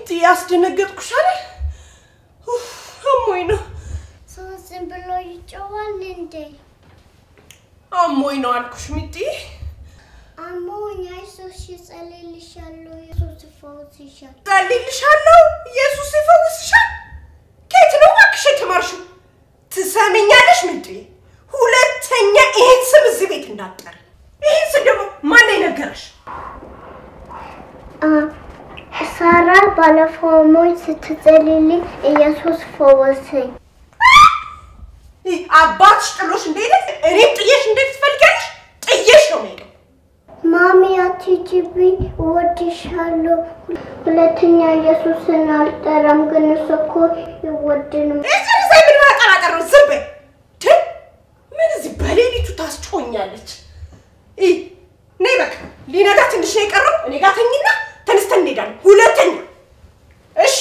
ሚጢ ያስደነገጥኩሽ አይደል? ኡፍ፣ አሞኝ ነው ሰው ዝም ብሎ ይጮዋል እንዴ? አሞኝ ነው አልኩሽ ሚጢ። አሞኝ አይዞሽ፣ እጸልይልሻለሁ፣ ኢየሱስ ይፈውስሻል። ጸልይልሻለሁ፣ ኢየሱስ ይፈውስሻል። ከየት ነው እባክሽ የተማርሽው? ትሰሚኛለሽ ሚጢ? ሁለተኛ ይህን ስም እዚህ ቤት እንዳትጠሪ። ይህን ስም ደግሞ ማን ነው የነገረሽ? አ ሳራ ባለፈው አሞኝ ስትጸልይልኝ ኢየሱስ ፈወሰኝ። ይህ አባትሽ ጥሎሽ እንደሄደ እኔም ጥየሽ እንዴት ትፈልጊያለሽ? ጥየሽ ነው የምሄደው። ማሚ አትሂጂብኝ፣ እወድሻለሁ። ሁለተኛ ኢየሱስን አልጠራም፣ ግን እሱ እኮ ይወድንም። እዚህ ላይ ምን ማጠራጠር ነው? ዝም በይ። ት- ምን እዚህ በሌሊቱ ታስጮኛለች? ይህ ነይ በቃ ሊነጋ ትንሽ ነው የቀረው። እኔ ጋር ተኝና ተነስተን እንሄዳለን። ሁለተኛ እሺ።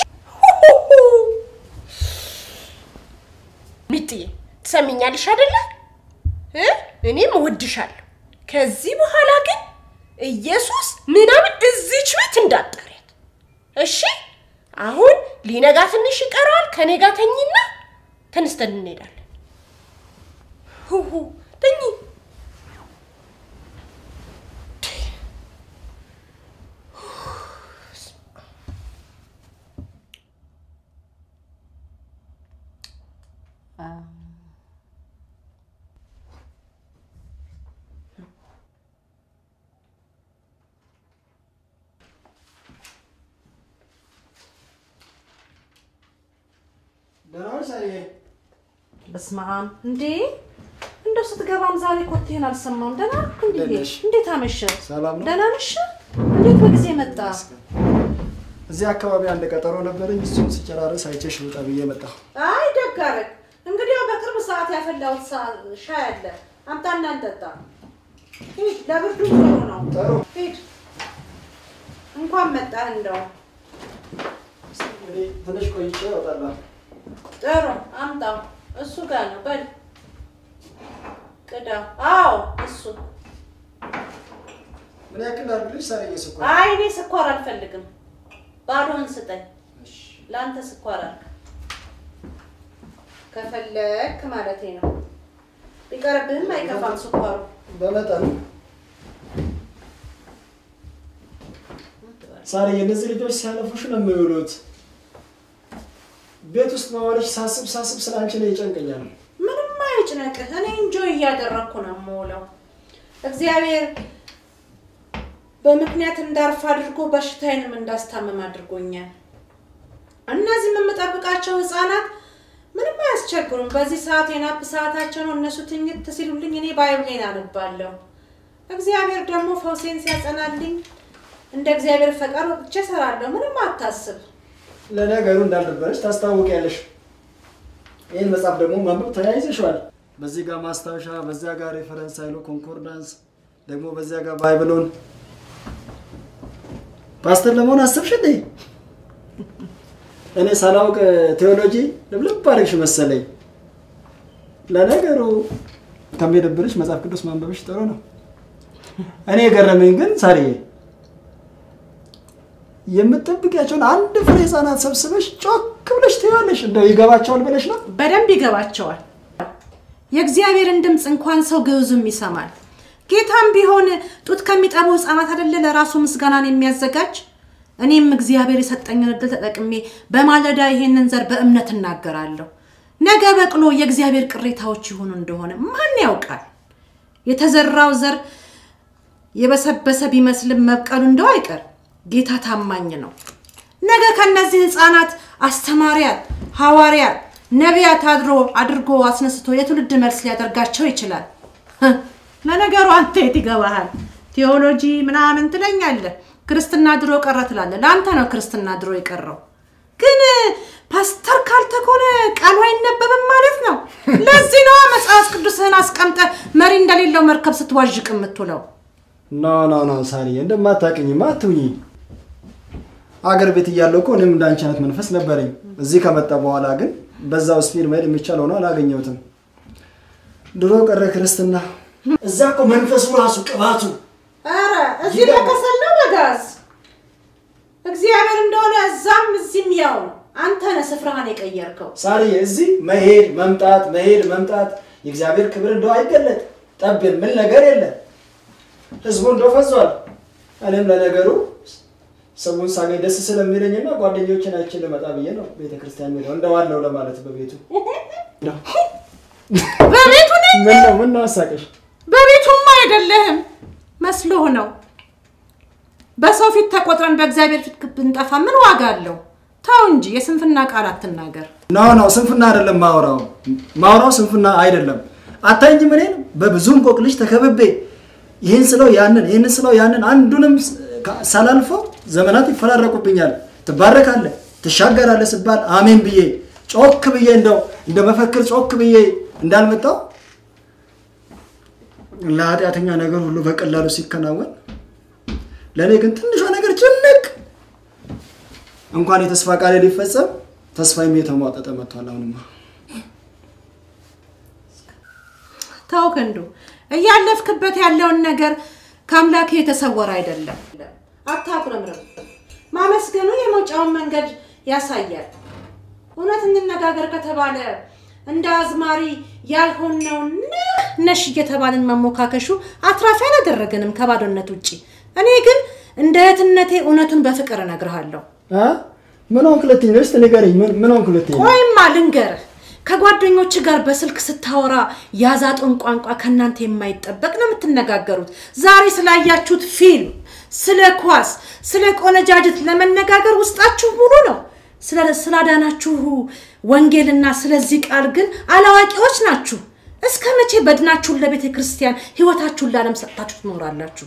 ሚጥዬ ትሰሚኛለሽ አይደለ? እ? እኔም እወድሻለሁ። ከዚህ በኋላ ግን ኢየሱስ ምናምን እዚች ቤት እንዳትጠሪያት እሺ። አሁን ሊነጋ ትንሽ ይቀረዋል። ከኔ ጋር ተኝና ተነስተን እንሄዳለን። ሁሁ ተኝ። ደህና ነሽ ሳሪዬ? በስመ አብ እንዴ! እንደው ስትገባም ዛሬ ኮቴን አልሰማም። ደህና ነህ እንዴ? እንዴት ነሽ? እንዴት አመሸ? ሰላም ነው? ደህና ነሽ? እንዴት በጊዜ መጣ? እዚህ አካባቢ አንድ ቀጠሮ ነበረኝ። እሱን ስጨራረስ አይቼሽ ልውጣ ብዬ መጣሁ። አይ ደግ አደረግ። እንግዲህ ያው በቅርብ ሰዓት ያፈላሁት ሳ- ሻይ አለ፣ አምጣና እንጠጣ። ሂድ፣ ለብርዱ ጥሩ ነው። ጥሩ። ሂድ። እንኳን መጣህ። እንደው እንግዲህ ትንሽ ቆይቼ እወጣለሁ። ጥሩ አምጣው። እሱ ጋር ነው። በል ቅዳው። አዎ እሱ። ምን ያክል ላድርግልሽ ሳሪዬ? ስኳር አይ እኔ ስኳር አልፈልግም። ባዶን ስጠኝ። እሺ። ለአንተ ስኳር አልክ ከፈለክ ማለቴ ነው። ቢቀርብህም አይከፋም ስኳሩ። በመጠኑ ሳሪዬ፣ እነዚህ ልጆች ሲያለፉሽ ነው የሚውሉት። ቤት ውስጥ መዋልሽ ሳስብ ሳስብ ስለ አንቺ ላይ ይጨንቀኛል። ምንም አይጭነቅህ። እኔ እንጆይ እያደረግኩ ነው የምውለው። እግዚአብሔር በምክንያት እንዳርፍ አድርጎ በሽታዬንም እንዳስታመም አድርጎኛል። እነዚህ የምጠብቃቸው ህፃናት ምንም አያስቸግሩም። በዚህ ሰዓት የናፕ ሰዓታቸው ነው። እነሱ ትኝት ሲሉልኝ እኔ ባይብሌን አነባለሁ። እግዚአብሔር ደግሞ ፈውሴን ሲያጸናልኝ እንደ እግዚአብሔር ፈቃድ ወጥቼ እሰራለሁ። ምንም አታስብ። ለነገሩ እንዳልነበረች ታስታውቂያለሽ። ይህን መጽሐፍ ደግሞ ማንበብ ተያይዘሽዋል። በዚህ ጋር ማስታወሻ፣ በዚያ ጋር ሬፈረንስ ኃይሉ ኮንኮርዳንስ፣ ደግሞ በዚያ ጋር ባይብሎን። ፓስተር ለመሆን አስብሽ እንዴ? እኔ ሳላውቅ ቴዎሎጂ ልብልብ አድርግሽ መሰለኝ። ለነገሩ ከሚደብርሽ መጽሐፍ ቅዱስ ማንበብሽ ጥሩ ነው። እኔ የገረመኝ ግን ሳሪዬ የምትጠብቂያቸውን አንድ ፍሬ ህፃናት ሰብስበሽ ጮክ ብለሽ ትይዋለሽ። እንደው ይገባቸዋል ብለሽ ነው? በደንብ ይገባቸዋል። የእግዚአብሔርን ድምፅ እንኳን ሰው ግዕዙም ይሰማል። ጌታም ቢሆን ጡት ከሚጠቡ ህፃናት አይደለ ለራሱ ምስጋናን የሚያዘጋጅ። እኔም እግዚአብሔር የሰጠኝን እድል ተጠቅሜ በማለዳ ይሄንን ዘር በእምነት እናገራለሁ። ነገ በቅሎ የእግዚአብሔር ቅሬታዎች ይሆኑ እንደሆነ ማን ያውቃል? የተዘራው ዘር የበሰበሰ ቢመስልም መብቀሉ እንደው አይቀር። ጌታ ታማኝ ነው። ነገ ከነዚህ ህፃናት አስተማሪያት፣ ሐዋርያት፣ ነቢያት አድሮ አድርጎ አስነስቶ የትውልድ መልስ ሊያደርጋቸው ይችላል። ህ፣ ለነገሩ አንተ የት ይገባሃል? ቴዎሎጂ ምናምን ትለኛለህ። ክርስትና ድሮ ቀረ ትላለህ። ለአንተ ነው ክርስትና ድሮ የቀረው። ግን ፓስተር ካልተኮነ ቃሉ አይነበብም ማለት ነው። ለዚህ ነዋ መጽሐፍ ቅዱስህን አስቀምጠ መሪ እንደሌለው መርከብ ስትዋዥቅ የምትውለው። ኖ ኖ ኖ ሳሪዬ፣ እንደማታውቅኝማ አትሁኚ። አገር ቤት እያለሁ እኮ እኔም እንዳንቺ አይነት መንፈስ ነበረኝ። እዚህ ከመጣ በኋላ ግን በዛው ስፒድ መሄድ የሚቻል ሆኖ አላገኘሁትም። ድሮ ቀረ ክርስትና። እዛ እኮ መንፈሱ ራሱ ቅባቱ ኧረ እዚህ ይገርማል። በከሰል ነው በጋዝ እግዚአብሔር እንደሆነ እዛም እዚህም ያው ነው። አንተ ነህ ስፍራህን የቀየርከው። ሳርዬ እዚህ መሄድ መምጣት መሄድ መምጣት የእግዚአብሔር ክብር እንደው አይገለጥ ጠብ የሚል ነገር የለም። ህዝቡ እንደው ፈዟል። እኔም ለነገሩ ሰውን ሳገኝ ደስ ስለሚለኝና ጓደኞችን አይቼ ልመጣ ብዬ ነው ቤተ ክርስቲያን ሄደው እንደዋለው ለማለት በቤቱ በቤቱ ነኝ። ምን ነው ምን ነው አሳቀሽ? በቤቱማ አይደለህም መስሎህ ነው። በሰው ፊት ተቆጥረን በእግዚአብሔር ፊት ብንጠፋ ምን ዋጋ አለው? ተው እንጂ የስንፍና ቃል አትናገር። ኖ ኖ ስንፍና አይደለም ማውራው ማውራው ስንፍና አይደለም። አታይኝም እኔን በብዙ እንቆቅልሽ ተከብቤ ይህን ስለው ያንን ይህን ስለው ያንን አንዱንም ሳላልፈው ዘመናት ይፈራረቁብኛል። ትባረካለህ፣ ትሻገራለህ ስባል አሜን ብዬ ጮክ ብዬ እንደው እንደ መፈክር ጮክ ብዬ እንዳልመጣው ለኃጢአተኛ ነገር ሁሉ በቀላሉ ሲከናወን ለእኔ ግን ትንሿ ነገር ጭንቅ እንኳን የተስፋ ቃል ሊፈጸም ተስፋዬም የተሟጠጠ መጥቷል። አሁንማ ተው ክንዱ፣ እያለፍክበት ያለውን ነገር ከአምላክ የተሰወረ አይደለም። አታቁረምርም። ማመስገኑ የመውጫውን መንገድ ያሳያል። እውነት እንነጋገር ከተባለ እንደ አዝማሪ ያልሆነውን ነሽ እየተባልን መሞካከሹ አትራፊ አላደረገንም ከባዶነት ውጭ። እኔ ግን እንደ እህትነቴ እውነቱን በፍቅር እነግርሃለሁ። አ? ምን ሆንክ ሁለተኛ? እስኪ ንገረኝ። ምን ምን ሆንክ ሁለተኛ? ቆይማ ልንገርህ፣ ከጓደኞች ጋር በስልክ ስታወራ ያዛጡን ቋንቋ ከእናንተ የማይጠበቅ ነው የምትነጋገሩት። ዛሬ ስላያችሁት ፊልም፣ ስለ ኳስ፣ ስለ ቆነጃጅት ለመነጋገር ውስጣችሁ ሙሉ ነው። ስለ- ስላዳናችሁ ወንጌልና ስለዚህ ቃል ግን አላዋቂዎች ናችሁ። እስከ መቼ በድናችሁን ለቤተ ክርስቲያን ህይወታችሁን ለዓለም ሰጥታችሁ ትኖራላችሁ?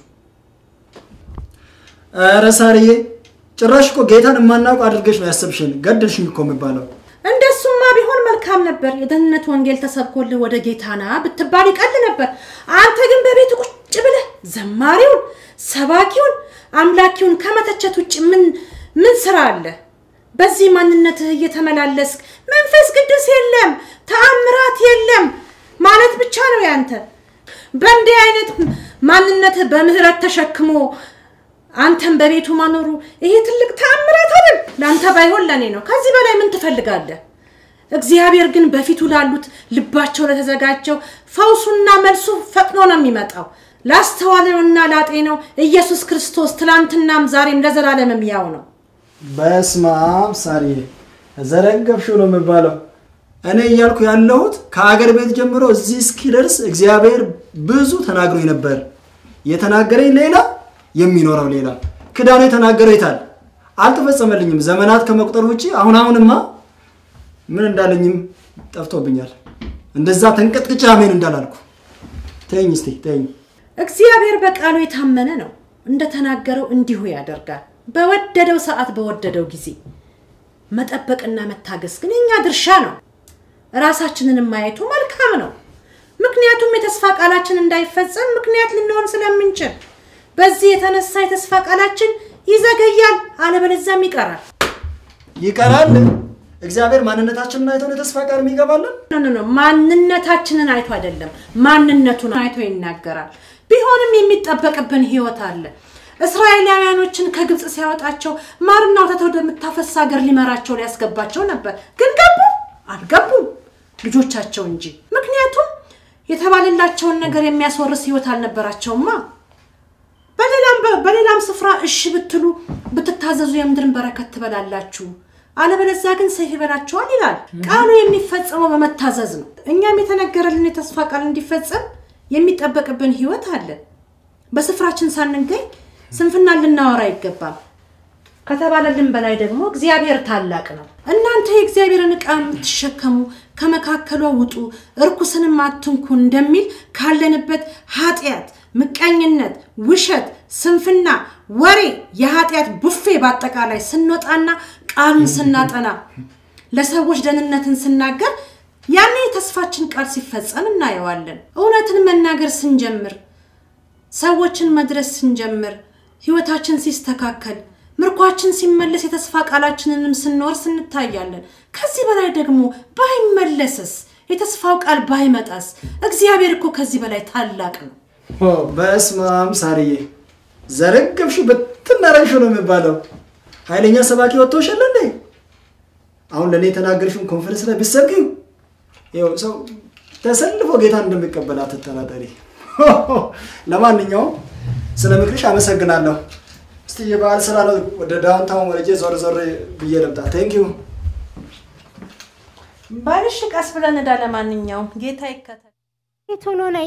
ኧረ ሳርዬ ጭራሽ እኮ ጌታን የማናውቅ አድርገሽ ነው ያሰብሽን። ገደልሽኝ እኮ የሚባለው እንደሱማ ቢሆን መልካም ነበር። የደህንነት ወንጌል ተሰብኮልህ ወደ ጌታና ብትባል ይቀል ነበር። አንተ ግን በቤት ቁጭ ብለህ ዘማሪውን፣ ሰባኪውን፣ አምላኪውን ከመተቸት ውጭ ምን ምን ስራ አለ? በዚህ ማንነትህ እየተመላለስክ መንፈስ ቅዱስ የለም ተአምራት የለም ማለት ብቻ ነው ያንተ። በእንዲህ አይነት ማንነትህ በምህረት ተሸክሞ አንተን በቤቱ ማኖሩ ይሄ ትልቅ ተአምራት አይደል? ለአንተ ባይሆን ለእኔ ነው። ከዚህ በላይ ምን ትፈልጋለህ? እግዚአብሔር ግን በፊቱ ላሉት ልባቸው ለተዘጋጀው ፈውሱና መልሱ ፈጥኖ ነው የሚመጣው። ላስተዋለውና ላጤነው ኢየሱስ ክርስቶስ ትላንትናም ዛሬም ለዘላለምም ያው ነው። በስመ አብ ሳርዬ ዘረገብሽው ነው የሚባለው። እኔ እያልኩ ያለሁት ከአገር ቤት ጀምሮ እዚህ እስኪደርስ እግዚአብሔር ብዙ ተናግሮኝ ነበር። የተናገረኝ ሌላ የሚኖረው ሌላ። ክዳኑ የተናገረው የታል? አልተፈጸመልኝም። ዘመናት ከመቁጠር ውጭ አሁን አሁንማ ምን እንዳለኝም ጠፍቶብኛል። እንደዛ ተንቀጥቅጬ አሜን እንዳላልኩ ተይኝ እስቲ ተይኝ። እግዚአብሔር በቃሉ የታመነ ነው። እንደተናገረው እንዲሁ ያደርጋል። በወደደው ሰዓት በወደደው ጊዜ መጠበቅና መታገስ ግን የኛ ድርሻ ነው። ራሳችንን ማየቱ መልካም ነው። ምክንያቱም የተስፋ ቃላችን እንዳይፈጸም ምክንያት ልንሆን ስለምንችል፣ በዚህ የተነሳ የተስፋ ቃላችን ይዘገያል፣ አለበለዚያም ይቀራል። ይቀራል። እግዚአብሔር ማንነታችንን አይቶ ነው የተስፋ ቃል የሚገባልን። ኖ ኖ ኖ ማንነታችንን አይቶ አይደለም ማንነቱን አይቶ ይናገራል። ቢሆንም የሚጠበቅብን ህይወት አለ። እስራኤላውያኖችን ከግብፅ ሲያወጣቸው ማርና ወተት ወደምታፈስ ሀገር ሊመራቸው ሊያስገባቸው ነበር። ግን ገቡ አልገቡም ልጆቻቸው እንጂ። ምክንያቱም የተባለላቸውን ነገር የሚያስወርስ ህይወት አልነበራቸውማ። በሌላም በሌላም ስፍራ እሺ ብትሉ ብትታዘዙ የምድርን በረከት ትበላላችሁ፣ አለበለዚያ ግን ሰይፍ ይበላችኋል ይላል። ቃሉ የሚፈጸመው በመታዘዝ ነው። እኛም የተነገረልን የተስፋ ቃል እንዲፈጸም የሚጠበቅብን ህይወት አለ። በስፍራችን ሳንገኝ ስንፍና ልናወራ አይገባም። ከተባለልን በላይ ደግሞ እግዚአብሔር ታላቅ ነው። እናንተ የእግዚአብሔርን ዕቃ የምትሸከሙ ከመካከሏ ውጡ፣ እርኩስንም አትንኩ እንደሚል ካለንበት ኃጢአት፣ ምቀኝነት፣ ውሸት፣ ስንፍና፣ ወሬ፣ የኃጢአት ቡፌ በአጠቃላይ ስንወጣና ቃሉን ስናጠና ለሰዎች ደህንነትን ስናገር ያኔ የተስፋችን ቃል ሲፈጸም እናየዋለን። እውነትን መናገር ስንጀምር ሰዎችን መድረስ ስንጀምር ህይወታችን ሲስተካከል ምርኳችን ሲመለስ የተስፋ ቃላችንንም ስንወርስ እንታያለን። ከዚህ በላይ ደግሞ ባይመለስስ የተስፋው ቃል ባይመጣስ? እግዚአብሔር እኮ ከዚህ በላይ ታላቅ ነው። በስመ አብ ሳርዬ ዘረገብሽው ብትናረግሽው ነው የሚባለው። ኃይለኛ ሰባኪ ወጥቶሽ የለ እንዴ? አሁን ለእኔ የተናገርሽውን ኮንፈረንስ ላይ ብትሰብኪው ይኸው ሰው ተሰልፎ ጌታን እንደሚቀበል አትጠራጠሪ። ለማንኛውም ስለ ምክርሽ አመሰግናለሁ። እስቲ የበዓል ስራ ነው፣ ወደ ዳውንታውን ወረጄ ዞር ዞር ብዬ ልምጣ። ቴንክ ዩ። ባልሽ ቀስ ብለን እዳ ለማንኛውም ጌታ ይከተል። ቶሎ ነይ።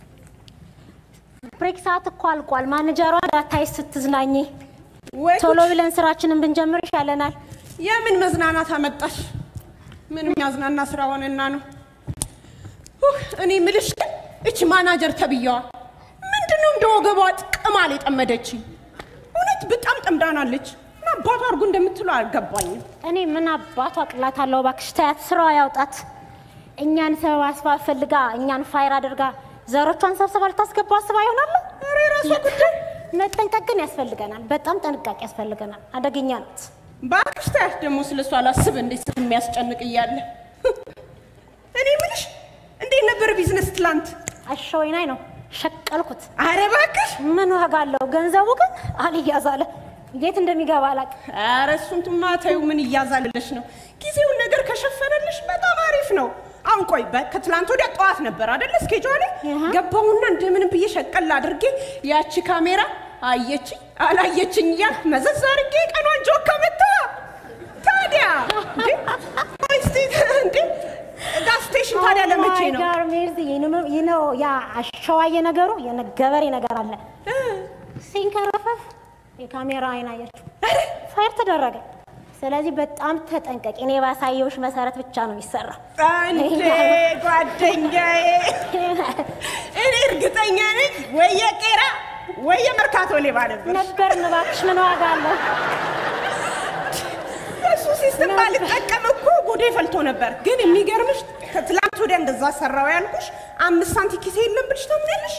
ብሬክ ሰዓት እኮ አልቋል። ማኔጀሯ ዳታይ ስትዝናኝ ወይ ቶሎ ብለን ስራችንን ብንጀምር ይሻለናል። የምን መዝናናት አመጣሽ? ምንም ያዝናና ስራ ሆነና ነው። ኡህ፣ እኔ ምልሽ ግን እች ማናጀር ተብያዋ ምንድነው እንደ ወገቧ ቅማል የጠመደችኝ? እውነት በጣም ጠምዳናለች። ምን አባቷ አድርጎ እንደምትለው አልገባኝም። እኔ ምን አባቷ ቅላት አለው? እባክሽ ተያት፣ ስራዋ ያውጣት። እኛን ሰበብ አስባብ ፈልጋ እኛን ፋይር አድርጋ ዘሮቿን ሰብስባ ልታስገባ አስባ ይሆናል። ኧረ የራሷ ጉዳይ። መጠንቀቅ ግን ያስፈልገናል። በጣም ጥንቃቄ ያስፈልገናል። አደገኛ ናት። እባክሽ ታያት ደግሞ ስለ እሷ አላስብ እንዴት የሚያስጨንቅ እያለ እኔ ምልሽ እንዴት ነበር ቢዝነስ ትላንት? አሸወይናይ ነው ሸቀልኩት። አረ እባክሽ ምን ዋጋ አለው? ገንዘቡ ግን አልያዝ አለ። የት እንደሚገባ አላውቅም። ኧረ እሱን ትማ ተይው፣ ምን እያዛልለሽ ነው? ጊዜውን ነገር ከሸፈነልሽ በጣም አሪፍ ነው። አሁን ቆይ በ- ከትላንት ወዲያ ጠዋት ነበር አደለ እስኬጇ ያሃ። ገባሁና እንደምንም ብዬ ሸቀል አድርጌ ያቺ ካሜራ አየችኝ አላየችኝ እያል መዘዝ አድርጌ ቀኗን ጆካ መታ። ታዲያ እንዴ ቆይ እስቲ እንዴ ጋዝ ስቴሽን ታዲያ ለመቼ ነው? ጋር ሜርዚ ነው ያ አሸዋየ ነገሩ የገበሬ ነገር አለ ሲንከረፈፍ የካሜራ አይን አየችው ፋይር ተደረገ። ስለዚህ በጣም ተጠንቀቂ። እኔ ባሳየውሽ መሰረት ብቻ ነው የሚሰራው። እንዴ ጓደኛዬ፣ እኔ እርግጠኛ ነኝ ወይ የቄራ ወይ የመርካቶ ሌባ ነበር። ነበር እባክሽ፣ ምን ዋጋ አለው? እሱ ሲስተም ባልጠቀም እኮ ጉዴ ፈልቶ ነበር። ግን የሚገርምሽ ከትላንት ወዲያ እንደዛ ሰራው ያልኩሽ አምስት ሳንቲ ኪሴ የለም ብልሽ ታምኛለሽ?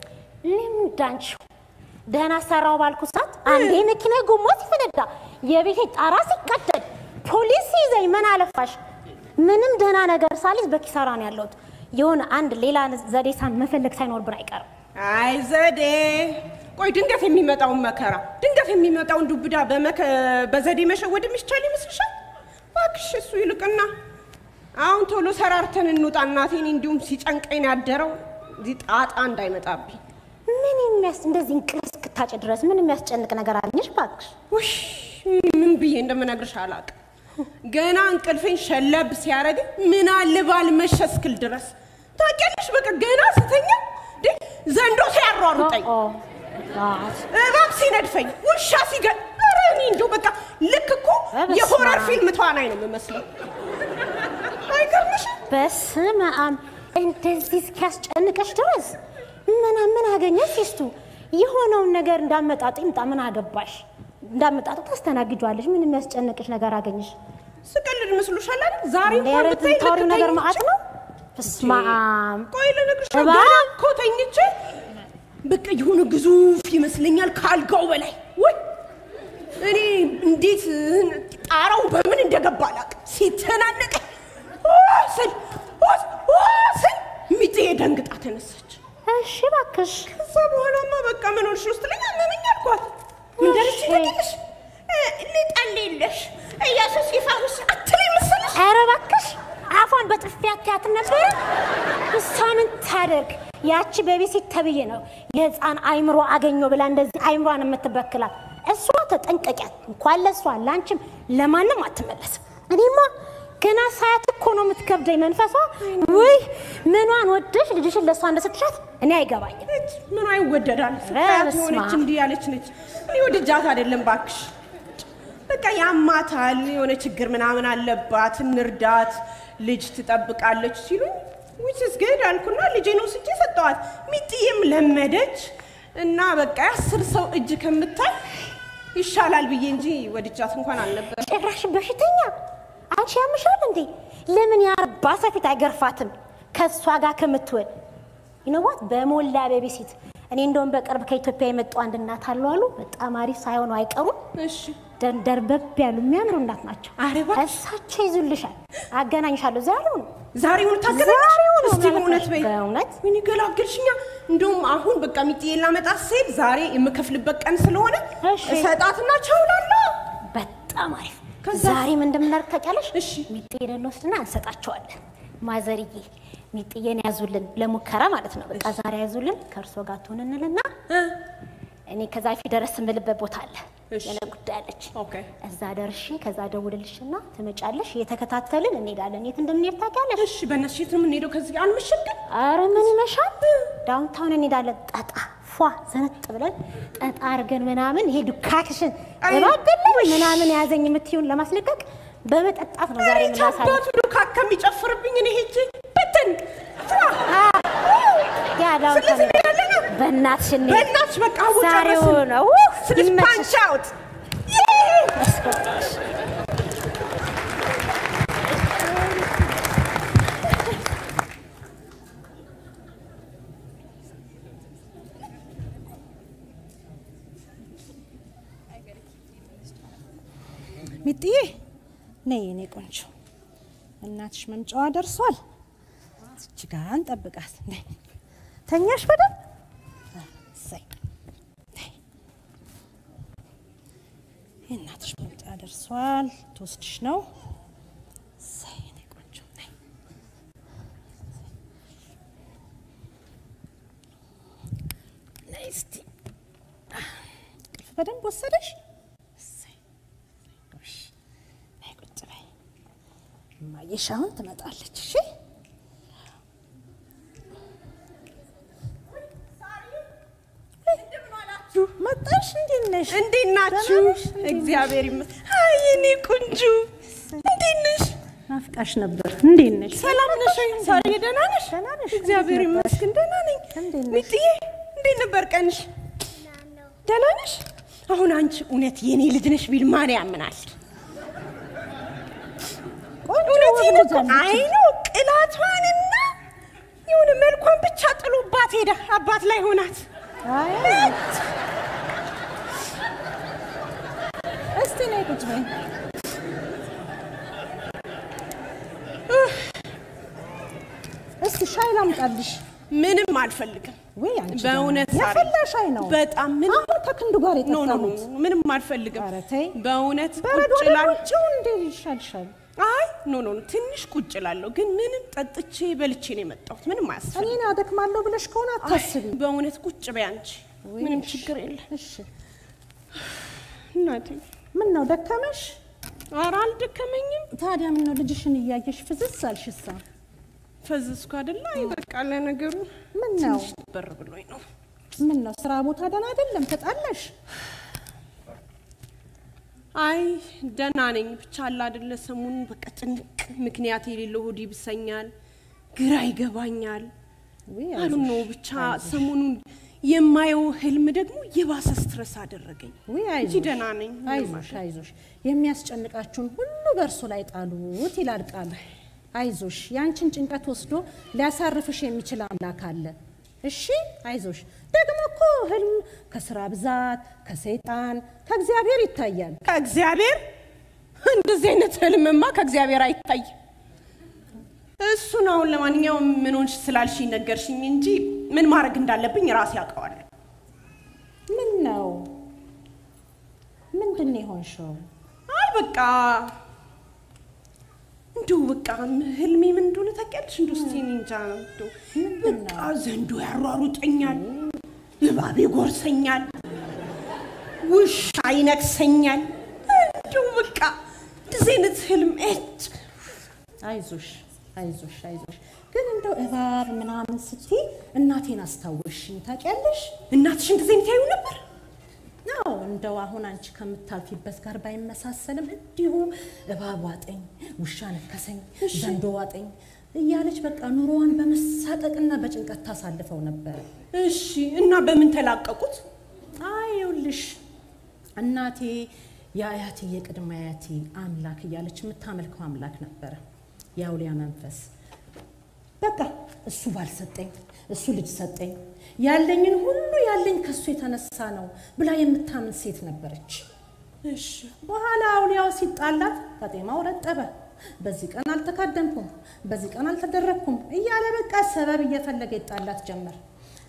ልምዳንቺው ደህና ሰራው ባልኩ ሰዓት አንዴ መኪና ጎማ ሲፈነዳ፣ የቤቴ ጣራ ሲቀደድ፣ ፖሊስ ሲይዘኝ ምን አለፋሽ? ምንም ደህና ነገር ሳልይዝ በኪሳራ ነው ያለሁት። የሆነ አንድ ሌላ ዘዴ ሳን መፈለግ ሳይኖርብን አይቀርም። አይ ዘዴ። ቆይ ድንገት የሚመጣውን መከራ ድንገት የሚመጣውን ዱብዳ በመከ በዘዴ መሸወድ የሚቻል ይመስልሻል? እባክሽ እሱ ይልቅና አሁን ቶሎ ሰራርተን እንውጣ። እናቴን እንዲሁም ሲጨንቀኝ ያደረው እዚህ ጣጣ እንዳይመጣብኝ። ምን የሚያስ እንደዚህ እንቅልፍ እስክታጭ ድረስ ምን የሚያስጨንቅ ነገር አገኘሽ? እባክሽ ውሽ ምን ብዬ እንደምነግርሽ አላውቅም። ገና እንቅልፌን ሸለብ ሲያደርግ ምን አለ ባልመሸ እስክል ድረስ ታውቂያለሽ። በቃ ገና ስተኛ እንዴ ዘንዶ ሲያሯሩጠኝ፣ ኦ ጋድ እባብ ሲነድፈኝ፣ ውሻ ሲገ ኧረ እኔ እንደው በቃ ልክ እኮ በስመ የሆረር አብ። ፊልም ተዋናይ ነው የምመስለው። አይገርምሽም? በስመ አብ እንደዚህ እስኪያስጨንቀሽ ድረስ ምን ምን አገኘሽ? ሲስቱ የሆነውን ነገር እንዳመጣጡ ይምጣ። ምን አገባሽ? እንዳመጣጡ ታስተናግጇለሽ። ምን የሚያስጨንቅሽ ነገር አገኘሽ? ስቀልድ መስሎሻል አይደል? ዛሬ እንኳን ኧረ ብታይ ልክ ታወሪው ነገር ተኝቼ- መዓት ነው። በስመ አብ ቆይ ልነግርሽ ነው። እባብ? ገና እኮ ተኝቼ በቃ የሆነ ግዙፍ ይመስለኛል ከአልጋው በላይ ወይ እኔ እንዴት ጣራው በምን እንደገባ አላውቅም። ሲተናነቀኝ ኦ ስል ኦ ኦ ስል ሚጥዬ ደንግጣ ተነሳች። እሺ እባክሽ ከዛ በኋላማ በቃ ምን ሆንሽ ውስጥ ለኛ አመመኝ አልኳት። ምን ደረስሽ ታውቂያለሽ? ልጠልልሽ ኢየሱስ ይፈውስ አትለኝ መሰለሽ? ኧረ እባክሽ አፏን በጥፊ አትያትም ነበረ? እሷ ምን ታደርግ? ያቺ በቤሲት ተብዬ ነው የህፃን አይምሮ አገኘው ብላ እንደዚህ አይምሯን የምትበክላት እሷ ተጠንቀቂያት። እንኳን ለእሷ ለአንቺም ለማንም አትመለስም። እኔማ ገና ሳያት እኮ ነው የምትከብደኝ መንፈሷ። ውይ ምኗን ወደሽ ልጅሽን ለእሷ እንደሰጥሻት እኔ አይገባኝም። ነች ምኗ ይወደዳል? ኧረ ስታያት በስመ የሆነች አብ። እንዲህ ያለች ነች። እኔ ወድጃት አይደለም ባክሽ። በቃ ያማታል፣ የሆነ ችግር ምናምን አለባት፣ እንርዳት፣ ልጅ ትጠብቃለች ሲሉኝ ዊችስ ግድ አልኩና ልጄን ወስጄ ሰጠዋት። ሚጥዬም ለመደች እና በቃ የአስር ሰው እጅ ከምታይ ይሻላል ብዬ እንጂ ወድጃት እንኳን አልነበር። ጭራሽ በሽተኛ አንቺ ያምሻል እንዴ? ለምን የአርባ ሰው ፊት አይገርፋትም? ከእሷ ጋር ከምትውል ይነዋት በሞላ ቤቢሲት። እኔ እንደውም በቅርብ ከኢትዮጵያ የመጡ አንድ እናት አሉ አሉ በጣም አሪፍ ሳይሆኑ አይቀሩም። እሺ ደን- ደርበብ ያሉ የሚያምሩ እናት ናቸው። ኧረ እባክሽ። እሳቸው ይዙልሻል። አገናኝሻለሁ። ዛሬው ነው ዛሬውን ታገናኝ ዛሬው ነው እስቲ በእውነት በይ። በእውነት ምን ይገላገልሽኛ? እንደውም አሁን በቃ ሚጥዬ ላመጣት ስሄድ ዛሬ የምከፍልበት ቀን ስለሆነ እሺ። እሰጣትና ቻውላለሁ። በጣም አሪፍ። ዛሬ ምን እንደምናደርግ ታውቂያለሽ? እሺ። ሚጥዬን እንወስድና እንሰጣቸዋለን። ማዘርዬ ሚጥዬን ያዙልን ለሙከራ ማለት ነው። በቃ ዛሬ ያዙልን ከእርሶ ጋር ትሆን እንልና እኔ ከዛ ፊት ደረስ የምልበት ቦታ አለ እሺ። የሆነ ጉዳይ አለች። ኦኬ። እዛ ደርሼ ከዛ ደውልልሽና ትመጫለሽ። እየተከታተልን እንሄዳለን። የት እንደምንሄድ ታውቂያለሽ? እሺ፣ በእነሱ የት ነው የምንሄደው? ከዚህ አንመሽም ግን አረ ምን ይመሻል? ዳውንታውን እንሄዳለን። ጠጣ ፏ ዘነጥ ብለን ጠጣ አድርገን ምናምን ይሄ ዱካክሽን እባገለ ምናምን ያዘኝ የምትይውን ለማስለቀቅ በመጠጣት ነው ዛሬ የምናሳልፍ። አባቱ ዱካ ከሚጨፍርብኝ እኔ ሄጄ በትን ያ ዳውንታውን በእናትሽ እንሂድ። በእናትሽ በቃ አሁን ዛሬው ጨረስን። ነው ስልሽ ይመችሽ። ፓንች አውት ሚጥዬ ነይ የኔ ቆንጆ፣ እናትሽ መምጫዋ ደርሷል። እች ጋ እንጠብቃት። ነይ ተኛሽ በደንብ እሰይ። ነይ የእናትሽ መምጫ ደርሷል። ትወስድሽ ነው። እሰይ የኔ ቆንጆ ነይ። ነይ እስቲ እንቅልፍ በደንብ ወሰደሽ? እሰይ ጎሽ፣ ነይ ቁጭ በይ። እማዬሽ አሁን ትመጣለች። እሺ መጣሽ? እንዴት ነሽ? እንዴት ናችሁ? ደህና ነሽ? እንዴት ነሽ? እግዚአብሔር ይመስገን። አይ የኔ ቆንጆ እንዴት ነሽ? ናፍቃሽ ነበር። እንዴት ነሽ? ሰላም ነሽ? ሳሪ ደህና ነሽ? ደህና ነሽ? እግዚአብሔር እንዴት ነበርሽ? ይመስገን ደህና ነኝ። እንዴት ነሽ? ሚጥዬ እንዴት ነበር ቀንሽ? ደህና ነሽ? አሁን አንቺ እውነት የኔ ልጅ ነሽ ቢል ማን ያምናል? እውነቴን እኮ አይ ነው ቅላቷንና የሆነ መልኳን ብቻ ጥሎባት ሄደ። አባት ላይ ሆናት አይ እስቲ ነይ ቁጭ በይ። እስቲ ሻይ ላምጣልሽ። ምንም አልፈልግም። ወይ አንቺ በእውነት ደህና ነሽ። ሳሪ፣ ያፈላ ሻይ ነው። በጣም ምንም አሁን ከክንዱ ጋር ኖ ኖ ኖ የጠጣሁት። ምንም አልፈልግም። ኧረ ተይ። በእውነት በረዶ ቁጭ እላለሁ። ውጭው እንዴ ይሻልሻል። አይ ኖ ኖ ኖ ትንሽ ቁጭ እላለሁ፣ ግን ምንም ጠጥቼ በልቼ ነው የመጣሁት። ምንም አያስፈልግም። እኔን አደክማለሁ ብለሽ ከሆነ አታስቢ። በእውነት ቁጭ በይ አንቺ፣ ምንም እሺ፣ ችግር የለም እሺ እናቴ። ምን ነው ደከመሽ? ኧረ አልደከመኝም። ታዲያ ምን ነው ልጅሽን እያየሽ ፍዝዝ አልሽሳ? ፈዘዝኩ አይደለ? አይ በቃ ለነገሩ ምን ነው በር ብሎኝ ነው። ምን ነው ስራ ቦታ ደህና አይደለም? ተጣላሽ? አይ ደህና ነኝ። ብቻ አለ አይደለ ሰሞኑን በቃ ጭንቅ ምክንያት የሌለው ሆድ ይብሰኛል፣ ግራ ይገባኛል። ውይ አሉ አይዞሽ፣ ነው ብቻ ሰሞኑን የማየው ህልም ደግሞ የባሰ ስትረስ አደረገኝ ውይ እንጂ አይዞሽ፣ ደህና ነኝ። ምንም አይዞሽ አይዞሽ። የሚያስጨንቃችሁን ሁሉ በእርሱ ላይ ጣሉት ይላል ቃሉ። አይዞሽ፣ ያንቺን ጭንቀት ወስዶ ሊያሳርፍሽ የሚችል አምላክ አለ። እሺ አይዞሽ። ደግሞ እኮ ህልም ከስራ ብዛት፣ ከሰይጣን፣ ከእግዚአብሔር ይታያል። ከእግዚአብሔር እንደዚህ አይነት ህልምማ ከእግዚአብሔር አይታይ። እሱን አሁን ለማንኛውም ምን ሆንሽ ስላልሽኝ ነገርሽኝ እንጂ ምን ማድረግ እንዳለብኝ ራሴ ያውቀዋለሁ። ምን ነው ምንድን ነው የሆንሽው? አይ በቃ እንዲሁ በቃ ህልሜ ምን እንደሆነ ታውቂያለሽ? እንዲሁ እስኪ እኔ እንጃ እንዲሁ በቃ ዘንዶ ያሯሩጠኛል፣ እባብ ይጎርሰኛል፣ ውሻ ይነክሰኛል። እንዲሁ በቃ እንደዚህ አይነት ህልም እጭ አይዞሽ አይዞሽ አይዞሽ። ግን እንደው እባብ ምናምን ስትይ እናቴን አስታወሽኝ ታውቂያለሽ? እናትሽ እንደዚህ አይነት ያዩ ነበር? አዎ እንደው አሁን አንቺ ከምታልፊበት ጋር ባይመሳሰልም እንዲሁ እባብ ዋጠኝ፣ ውሻ ነከሰኝ፣ ዘንዶ ዋጠኝ እያለች በቃ ኑሮዋን በመሳቀቅና በጭንቀት ታሳልፈው ነበረ። እሺ እና በምን ተላቀቁት? አይ ይኸውልሽ እናቴ የአያቴ የቅድመ አያቴ አምላክ እያለች የምታመልከው አምላክ ነበረ፣ የአውሊያ መንፈስ። በቃ እሱ ባልሰጠኝ እሱ ልጅ ሰጠኝ፣ ያለኝን ሁሉ ያለኝ ከሱ የተነሳ ነው ብላ የምታምን ሴት ነበረች። እሺ በኋላ አውሊያው ሲጣላት ፈጤማው ረጠበ። በዚህ ቀን አልተካደምኩም፣ በዚህ ቀን አልተደረግኩም እያለ በቃ ሰበብ እየፈለገ ይጣላት ጀመር።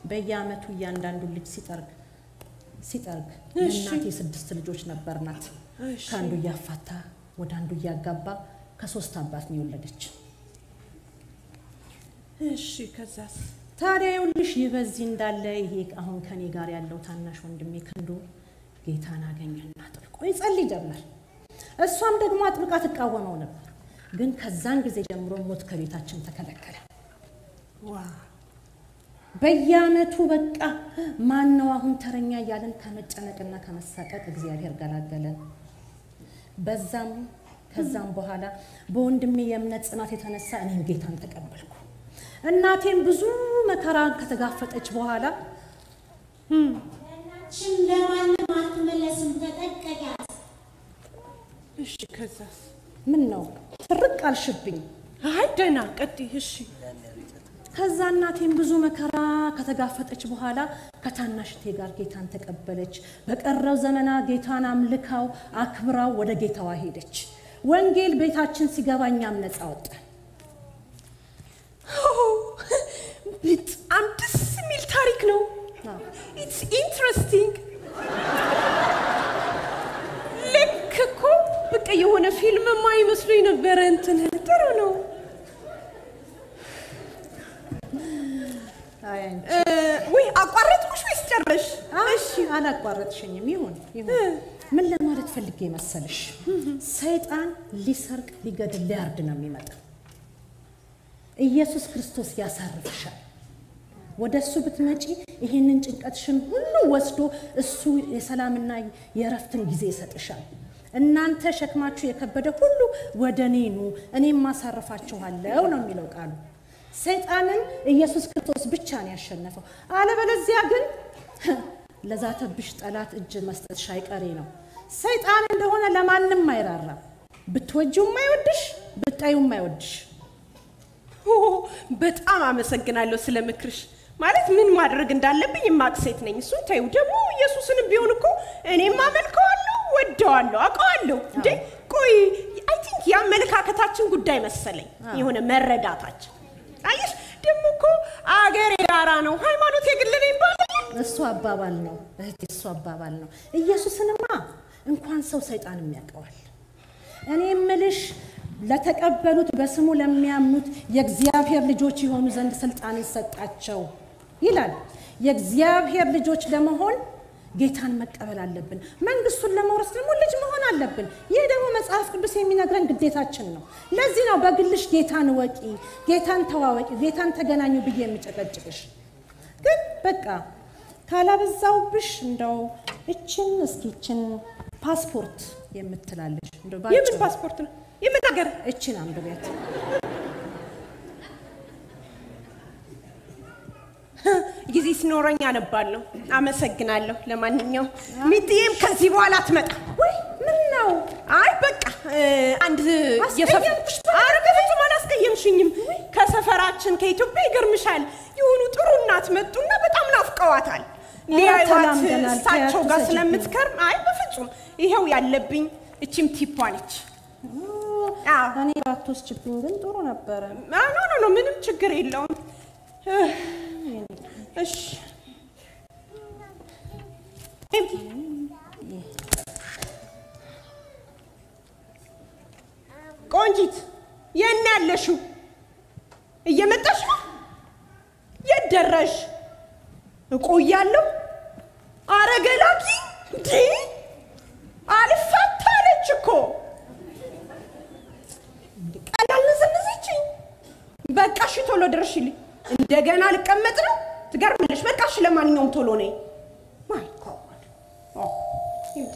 በየአመቱ እያንዳንዱ ልጅ ሲጠርግ ሲጠርግ እሺ። እናቴ ስድስት ልጆች ነበርናት። ከአንዱ እያፋታ ወደ አንዱ እያጋባ ከሶስት አባት ነው የወለደች። እሺ ከዛስ? ታዲያ ይኸውልሽ ይህ በዚህ እንዳለ ይሄ አሁን ከኔ ጋር ያለው ታናሽ ወንድሜ ክንዱ ጌታን አገኘና አጥብቆ ይጸልይ ጀመር። እሷም ደግሞ አጥብቃ ትቃወመው ነበር። ግን ከዛን ጊዜ ጀምሮ ሞት ከቤታችን ተከለከለ። በየአመቱ በቃ ማን ነው አሁን ተረኛ እያለን ከመጨነቅና ከመሳቀቅ እግዚአብሔር ገላገለን። በዛም ከዛም በኋላ በወንድሜ የእምነት ጽናት የተነሳ እኔም ጌታን ተቀበልኩ። እናቴም ብዙ መከራ ከተጋፈጠች በኋላ ሽም ለማንም አትመለስም፣ ተጠንቀቂያት። እሺ ከዛስ? ምን ነው ትርቅ አልሽብኝ። አይ ደህና ቀጥይ። እሺ ከዛ እናቴም ብዙ መከራ ከተጋፈጠች በኋላ ከታናሽቴ ጋር ጌታን ተቀበለች። በቀረው ዘመና ጌታን አምልካው አክብራው ወደ ጌታዋ ሄደች። ወንጌል ቤታችን ሲገባ እኛም ነፃ ወጣን። ኦ፣ በጣም ደስ የሚል ታሪክ ነው። ኢትስ ኢንትረስቲንግ። ልክ እኮ በቃ የሆነ ፊልም የማይመስሉኝ ነበረ። እንትን ጥሩ ነው። አይ አንቺ እ፣ ውይ አቋረጥኩሽ ወይስ ጨረሽ? እሺ አላቋረጥሽኝም። ይሁን ይሁን። ምን ለማለት ፈልጌ መሰልሽ፣ ሰይጣን ሊሰርቅ፣ ሊገድል፣ ሊያርድ ነው የሚመጣው። ኢየሱስ ክርስቶስ ያሳርፍሻል። ወደ እሱ ብትመጪ ይህንን ጭንቀትሽን ሁሉ ወስዶ እሱ የሰላምና የእረፍትን ጊዜ ይሰጥሻል። እናንተ ሸክማችሁ የከበደ ሁሉ ወደ እኔ ኑ እኔም ማሳርፋችኋለሁ ነው የሚለው ቃሉ። ሰይጣንን ኢየሱስ ክርስቶስ ብቻ ነው ያሸነፈው። አለበለዚያ ግን ለዛተብሽ ጠላት እጅ መስጠትሽ አይቀሬ ነው። ሰይጣን እንደሆነ ለማንም አይራራም። ብትወጂውም አይወድሽ፣ ብታዩም አይወድሽ። ኦ፣ በጣም አመሰግናለሁ ስለ ምክርሽ። ማለት ምን ማድረግ እንዳለብኝ የማቅ ሴት ነኝ። እሱን ተይው። ደግሞ ኢየሱስንም ቢሆን እኮ እኔም አመልከዋለሁ፣ ወደዋለሁ፣ አውቀዋለሁ። እንዴ ቆይ አይ ቲንክ የአመለካከታችን ጉዳይ መሰለኝ፣ የሆነ መረዳታችን። አየሽ ደግሞ እኮ አገር የጋራ ነው፣ ሃይማኖት የግል ነው ይባላል። እሱ አባባል ነው እህቴ፣ እሱ አባባል ነው። ኢየሱስንማ እንኳን ሰው ሰይጣንም ያውቀዋል። እኔ እምልሽ ለተቀበሉት በስሙ ለሚያምኑት የእግዚአብሔር ልጆች የሆኑ ዘንድ ስልጣንን ሰጣቸው ይላል። የእግዚአብሔር ልጆች ለመሆን ጌታን መቀበል አለብን። መንግስቱን ለመውረስ ደግሞ ልጅ መሆን አለብን። ይህ ደግሞ መጽሐፍ ቅዱስ የሚነግረን ግዴታችን ነው። ለዚህ ነው በግልሽ ጌታን ወቂ፣ ጌታን ተዋወቂ፣ ጌታን ተገናኙ ብዬ የሚጨቀጭቅሽ። ግን በቃ ካላበዛውብሽ እንደው እችን እስኪ እችን ፓስፖርት የምትላለች እንደው የምን ባጭሩ ፓስፖርት ነው? የምን ሀገር? እችን አንብቤት። ጊዜ ሲኖረኝ አነባለሁ። አመሰግናለሁ። ለማንኛውም ሚጥዬም ከዚህ በኋላ አትመጣ። ወይ ምን ነው አይ በቃ እ፣ አንድ የሰፍ- አስቀየምኩሽ? ኧረ በፍጹም አላስቀየምሽኝም። ከሰፈራችን ከኢትዮጵያ ይገርምሻል የሆኑ ጥሩ እናት መጡና በጣም ናፍቀዋታል። ሊያዩዋት ተላምደናል። እሳቸው ጋር ተያቱ ስለምትከርም አይ በፍጹም ይኸው ያለብኝ እቺም ቲፓ ነች። አዎ። እኔ ባትወስጅብኝ ግን ጥሩ ነበረ። አ፣ ኖ ኖ ኖ ምንም ችግር የለውም። እ፣ እሺ ቆንጂት የት ነው ያለሽው? እየመጣሽ ነው? የት ደረሽ? እቆያለሁ። አረ ገላኪ እንዴ! አልፋታ አለች እኮ ቀላል ነዘነዘችኝ። በቃ እሺ ቶሎ ድረሽልኝ። እንደገና ልቀመጥ ነው? ትገርምለሽ። በቃ እሺ ለማንኛውም ቶሎ ነይ። ማይ ጋድ ኦ እንዴ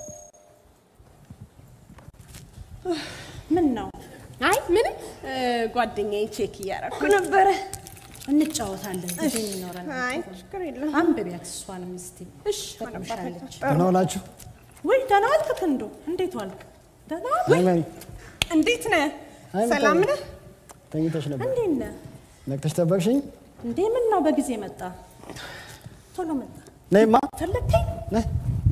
ምን ነው አይ ምንም እ፣ ጓደኛዬ ቼክ እያደረኩ ነበረ። እንጫወታለን ጊዜ የሚኖረን አይ ችግር የለም። አንብቢያት እሷንም እስቲ እሺ ጠቅምሻለች። ደህና ዋላችሁ? ወይ ደህና ዋልክ ክንዱ? እንዴት ዋልክ? ደህና ዋልክ? አይ መሪ እንዴት ነህ? አይ፣ ሰላም በጣም- ነህ? ተኝተሽ ነበር። እንዴት ነህ? ነቅተሽ ጠበቅሽኝ? እንዴ ምን ነው በጊዜ መጣ? ቶሎ መጣ። ነይማ ፈለግከኝ? ነይ።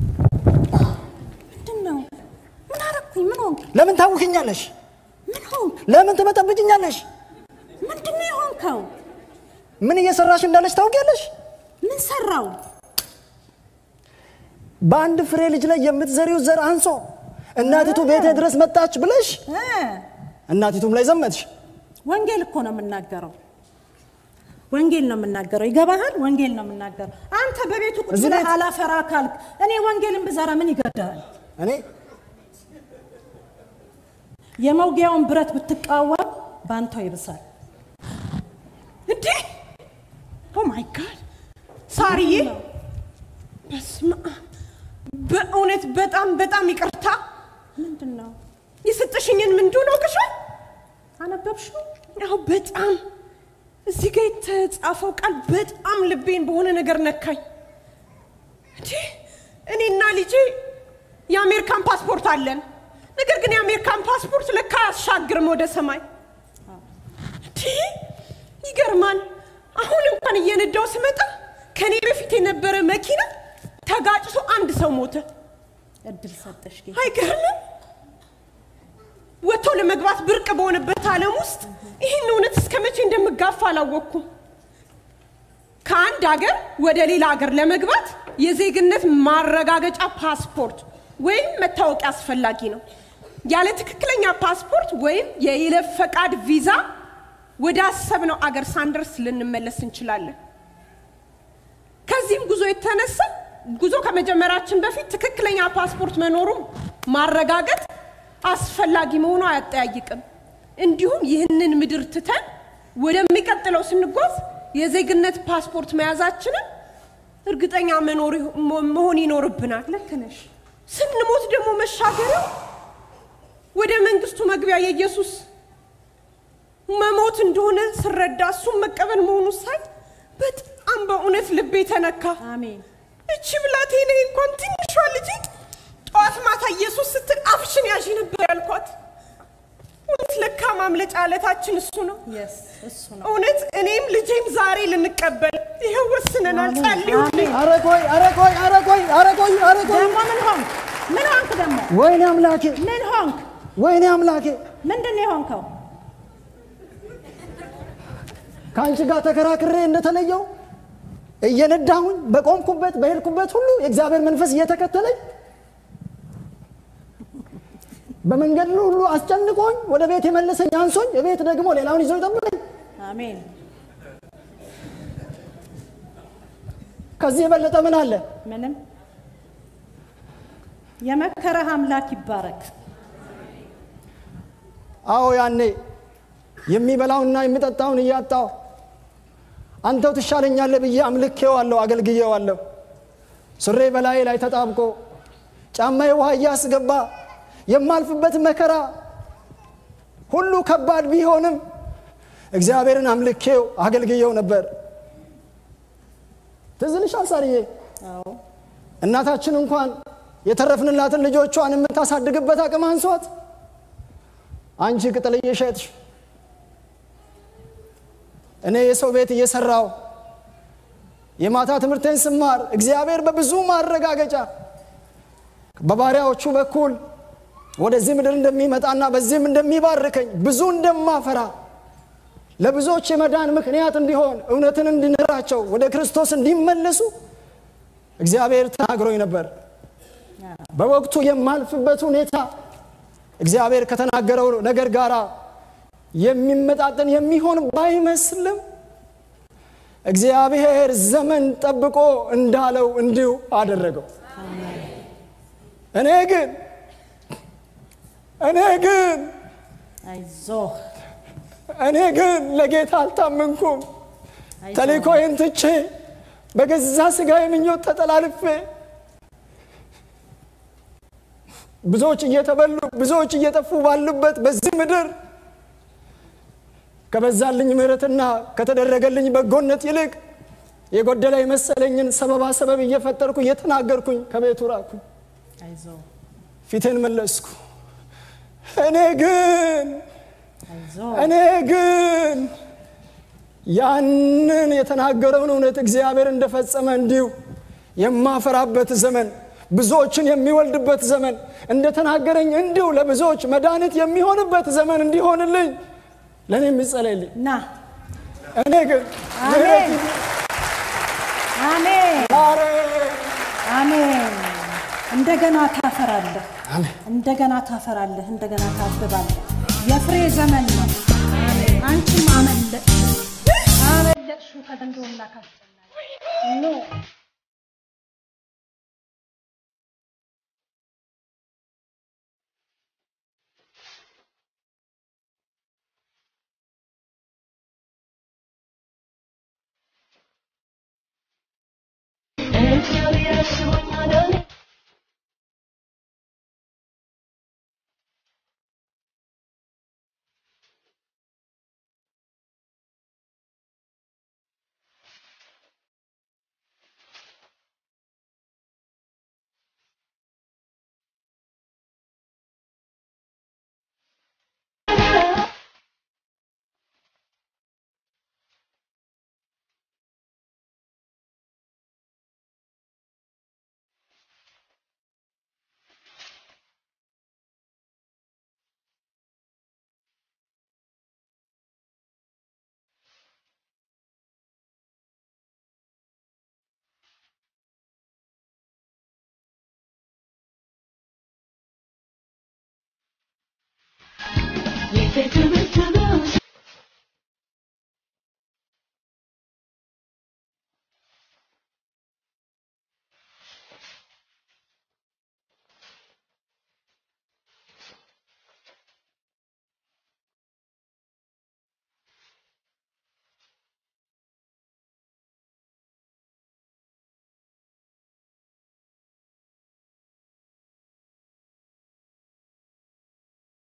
ምንድን ነው? ምን አረኩኝ? ምን ሆንክ? ለምን ታውክኛለሽ? ምን ሆንክ? ለምን ትመጠብጭኛለሽ? ምንድን ነው የሆንከው? ምን እየሰራሽ እንዳለሽ ታውቂያለሽ? ምን ሰራው? በአንድ ፍሬ ልጅ ላይ የምትዘሪው ዘር አንሶ እናቲቱ ቤቴ ድረስ መጣች ብለሽ እ፣ እናቲቱም ላይ ዘመትሽ። ወንጌል እኮ ነው የምናገረው። ወንጌል ነው የምናገረው። ይገባሃል? ወንጌል ነው የምናገረው። አንተ በቤቱ ቁጭ እዚህ ብለህ ቤት- አላፈራ ካልክ እኔ ወንጌልን ብዘራ ምን ይገዳል? እኔ የመውጊያውን ብረት ብትቃወም ባንተው ይብሳል። እንዴ ኦ ማይ ጋድ ሳርዬ፣ በስመ አብ በእውነት በጣም በጣም ይቅርታ። ምንድን ነው የሰጠሽኝን ምን እንደሆነ አውቀሻል? አነበብሽው? ያው በጣም እዚህ ጋር የተጻፈው ቃል በጣም ልቤን በሆነ ነገር ነካኝ። እንዴ እኔና ልጄ የአሜሪካን ፓስፖርት አለን። ነገር ግን የአሜሪካን ፓስፖርት ለካ አያሻግርም ወደ ሰማይ። እንዴ ይገርማል። አሁን እንኳን እየነዳው ስመጣ ከኔ በፊት የነበረ መኪና ተጋጭቶ አንድ ሰው ሞተ። እድል ሰጠሽ ጌታ። አይገርምም? ወጥቶ ለመግባት ብርቅ በሆነበት ዓለም ውስጥ ይህን እውነት እስከ መቼ እንደምጋፋ አላወቅኩም። ከአንድ ሀገር ወደ ሌላ ሀገር ለመግባት የዜግነት ማረጋገጫ ፓስፖርት ወይም መታወቂያ አስፈላጊ ነው። ያለ ትክክለኛ ፓስፖርት ወይም የይለፍ ፈቃድ ቪዛ ወደ አሰብነው አገር ሳንደርስ ልንመለስ እንችላለን። ከዚህም ጉዞ የተነሳ ጉዞ ከመጀመራችን በፊት ትክክለኛ ፓስፖርት መኖሩን ማረጋገጥ አስፈላጊ መሆኑ አያጠያይቅም። እንዲሁም ይህንን ምድር ትተን ወደሚቀጥለው ስንጓዝ የዜግነት ፓስፖርት መያዛችንን እርግጠኛ መኖር መሆን ይኖርብናል። ልክ ነሽ። ስንሞት ደግሞ መሻገሪያው ወደ መንግስቱ መግቢያ የኢየሱስ መሞት እንደሆነ ስረዳ እሱም መቀበል መሆኑ ሳይ በጣም በእውነት ልቤ ተነካ። አሜን። እቺ ብላቴና እንኳን ትንሿ ልጅ ጠዋት ማታ ኢየሱስ ስትል አፍሽን ያዢ ነበር ያልኳት። እውነት ለካ ማምለጫ አለታችን እሱ ነው። የስ እሱ ነው። እውነት እኔም ልጄም ዛሬ ልንቀበል ይኸው ወስነናል። ጸልዩልኝ። ኧረ ቆይ ኧረ ቆይ ኧረ ቆይ ኧረ ቆይ ኧረ ቆይ ደግሞ ምን ሆንክ? ምን ሆንክ ደግሞ? ወይኔ አምላኬ ምን ሆንክ? ወይኔ አምላኬ ምንድን ነው የሆንከው? ከአንቺ ጋር ተከራክሬ እንደተለየው እየነዳሁኝ በቆምኩበት በሄድኩበት ሁሉ የእግዚአብሔር መንፈስ እየተከተለኝ በመንገድ ሁሉ አስጨንቆኝ ወደ ቤት የመለሰኝ አንሶኝ ቤት ደግሞ ሌላውን ይዞ ይጠብቀኝ። አሜን። ከዚህ የበለጠ ምን አለ? ምንም የመከረህ አምላክ ይባረክ። አዎ ያኔ የሚበላውና የሚጠጣውን እያጣው አንተው ትሻለኛለህ ብዬ አምልኬዋለሁ፣ አገልግዬዋለሁ። ሱሬ በላዬ ላይ ተጣብቆ ጫማዬ ውሃ እያስገባ የማልፍበት መከራ ሁሉ ከባድ ቢሆንም እግዚአብሔርን አምልኬው አገልግዬው ነበር። ትዝ ይልሻል ሳርዬ? አዎ እናታችን እንኳን የተረፍንላትን ልጆቿን የምታሳድግበት አቅም አንሷት አንቺ ቅጠል እየሸጥሽ እኔ የሰው ቤት እየሰራው የማታ ትምህርቴን ስማር እግዚአብሔር በብዙ ማረጋገጫ በባሪያዎቹ በኩል ወደዚህ ምድር እንደሚመጣና በዚህም እንደሚባርከኝ ብዙ እንደማፈራ ለብዙዎች የመዳን ምክንያት እንዲሆን እውነትን እንዲነግራቸው ወደ ክርስቶስ እንዲመለሱ እግዚአብሔር ተናግሮኝ ነበር። በወቅቱ የማልፍበት ሁኔታ እግዚአብሔር ከተናገረው ነገር ጋር የሚመጣጠን የሚሆን ባይመስልም እግዚአብሔር ዘመን ጠብቆ እንዳለው እንዲሁ አደረገው። እኔ ግን እኔ ግን አይዞህ እኔ ግን ለጌታ አልታመንኩም። ተልእኮዬን ትቼ በገዛ ሥጋ ምኞት ተጠላልፌ ብዙዎች እየተበሉ ብዙዎች እየጠፉ ባሉበት በዚህ ምድር ከበዛልኝ ምሕረትና ከተደረገልኝ በጎነት ይልቅ የጎደለ የመሰለኝን ሰበባ ሰበብ እየፈጠርኩ እየተናገርኩኝ ከቤቱ ራኩኝ። አይዞህ ፊቴን መለስኩ። እኔ ግን አይዞህ እኔ ግን ያንን የተናገረውን እውነት እግዚአብሔር እንደፈጸመ እንዲሁ የማፈራበት ዘመን ብዙዎችን የሚወልድበት ዘመን እንደተናገረኝ እንዲሁ ለብዙዎች መድኃኒት የሚሆንበት ዘመን እንዲሆንልኝ ለእኔ የሚጸለይልኝ ና እኔ ግን አሜን አሜን ዛሬ አሜን እንደገና ታፈራለህ፣ እንደገና ታፈራለህ፣ እንደገና ታብባለህ። የፍሬ ዘመን ነው። አንቺም አመለጥሽ፣ አመለጥሽ ከዘንዶና ካስጨናቂ ኖ የፍቅር